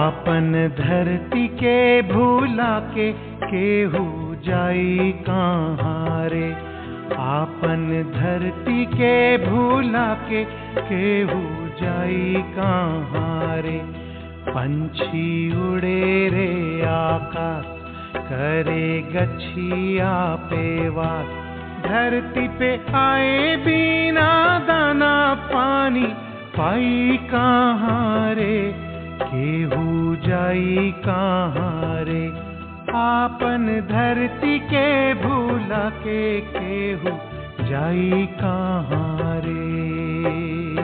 आपन धरती के भूला के केहू जाई कहाँ रे आपन धरती के भूला के केहू जाई कहाँ रे पंछी उड़े रे आकाश करे गछिया पे वास धरती पे आए बिना दाना पानी पाई कहाँ रे केहू जाई कहाँ रे आपन धरती के भूला के केहू जाई कहाँ रे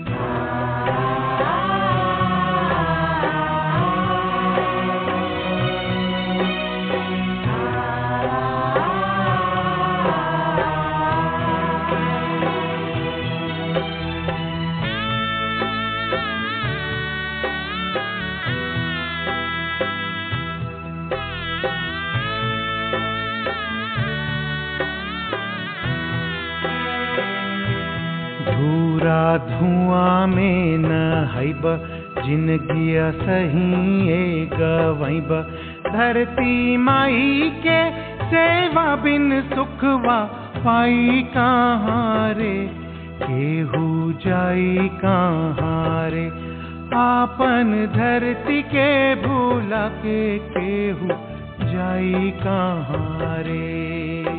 धूरा धुआं में न हईब जिंदगी सही गवैब धरती माई के सेवा बिन सुखवा पाई कहाँ रे केहू जाई कहाँ रे आपन धरती के भूला के केहू जाई कहाँ रे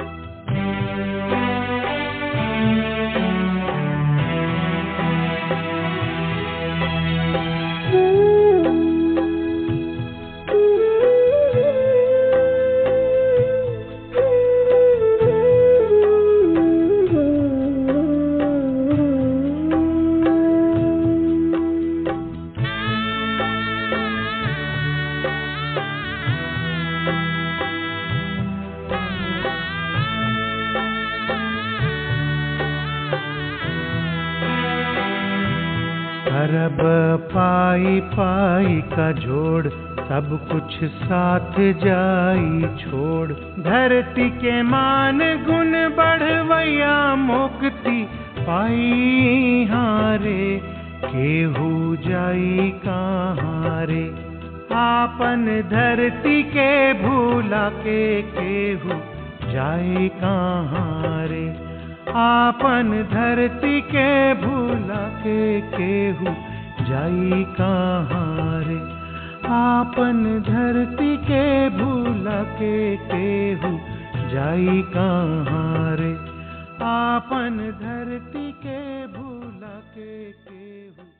अरब पाई पाई का जोड़ सब कुछ साथ जाई छोड़ धरती के मान गुण बढ़वैया मुक्ति पाई हारे केहू जाई कहाँ रे आपन धरती के भूला के केहू जाई कहाँ रे आपन धरती के भूला के केहू जाई कहाँ रे आपन धरती के भूला के केहू जाई कहाँ रे आपन धरती के भूला के केहू